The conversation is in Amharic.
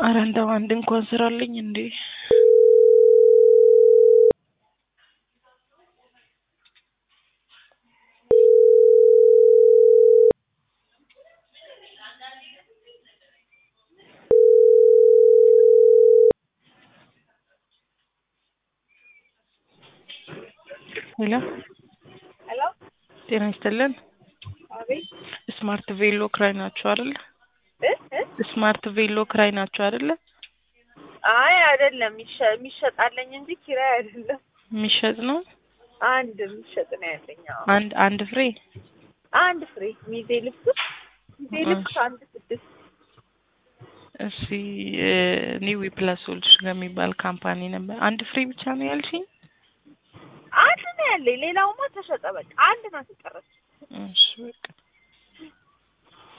አረ እንደው አንድ እንኳን ስራልኝ እንዴ! ሄሎ ሄሎ ጤና ይስጥልን። አቤት ስማርት ቬሎ ክራይ ናችሁ አይደለ? እ እ ስማርት ቬሎ ክራይ ናችሁ አይደለ? አይ አይደለም፣ ይሸ- የሚሸጣለኝ እንጂ ኪራይ አይደለም። የሚሸጥ ነው። አንድ የሚሸጥ ነው ያለኝ። አዎ አንድ አንድ ፍሬ አንድ ፍሬ ሚዜ ልብስ ሚዜ ልብስ አንድ ስድስት እሺ ኒው ፕላስ ሶሉሽን ከሚባል ካምፓኒ ነበር። አንድ ፍሬ ብቻ ነው ያልሽኝ? አንድ ነው ያለኝ። ሌላውማ ተሸጠ። በቃ አንድ ናት የቀረች። እሺ በቃ